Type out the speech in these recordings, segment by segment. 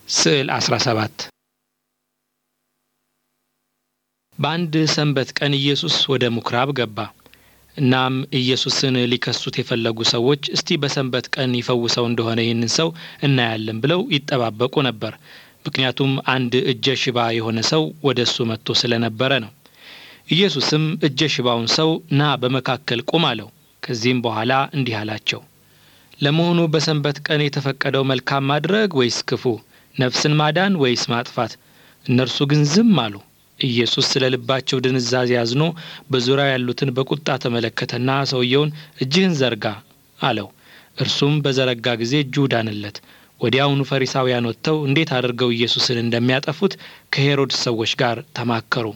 ስዕል 17 በአንድ ሰንበት ቀን ኢየሱስ ወደ ምኵራብ ገባ። እናም ኢየሱስን ሊከሱት የፈለጉ ሰዎች እስቲ በሰንበት ቀን ይፈውሰው እንደሆነ ይህንን ሰው እናያለን ብለው ይጠባበቁ ነበር። ምክንያቱም አንድ እጀ ሽባ የሆነ ሰው ወደ እሱ መጥቶ ስለነበረ ነው። ኢየሱስም እጀ ሽባውን ሰው ና በመካከል ቁም አለው። ከዚህም በኋላ እንዲህ አላቸው፣ ለመሆኑ በሰንበት ቀን የተፈቀደው መልካም ማድረግ ወይስ ክፉ? ነፍስን ማዳን ወይስ ማጥፋት? እነርሱ ግን ዝም አሉ። ኢየሱስ ስለ ልባቸው ድንዛዜ አዝኖ በዙሪያው ያሉትን በቁጣ ተመለከተና ሰውየውን እጅህን ዘርጋ አለው። እርሱም በዘረጋ ጊዜ እጁ ዳነለት። ወዲያውኑ ፈሪሳውያን ወጥተው እንዴት አድርገው ኢየሱስን እንደሚያጠፉት ከሄሮድስ ሰዎች ጋር ተማከሩ።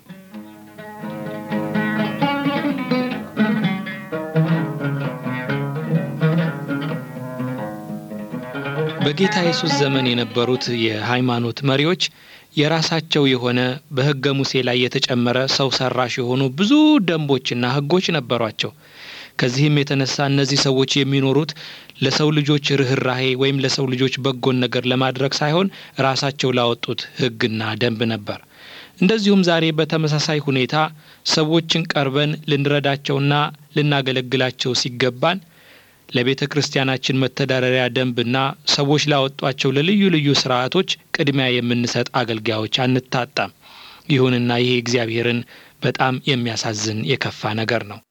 በጌታ ኢየሱስ ዘመን የነበሩት የሃይማኖት መሪዎች የራሳቸው የሆነ በሕገ ሙሴ ላይ የተጨመረ ሰው ሰራሽ የሆኑ ብዙ ደንቦችና ሕጎች ነበሯቸው። ከዚህም የተነሳ እነዚህ ሰዎች የሚኖሩት ለሰው ልጆች ርኅራሄ ወይም ለሰው ልጆች በጎን ነገር ለማድረግ ሳይሆን ራሳቸው ላወጡት ሕግና ደንብ ነበር። እንደዚሁም ዛሬ በተመሳሳይ ሁኔታ ሰዎችን ቀርበን ልንረዳቸውና ልናገለግላቸው ሲገባን ለቤተ ክርስቲያናችን መተዳደሪያ ደንብና ሰዎች ላወጧቸው ለልዩ ልዩ ስርዓቶች ቅድሚያ የምንሰጥ አገልጋዮች አንታጣም። ይሁንና ይሄ እግዚአብሔርን በጣም የሚያሳዝን የከፋ ነገር ነው።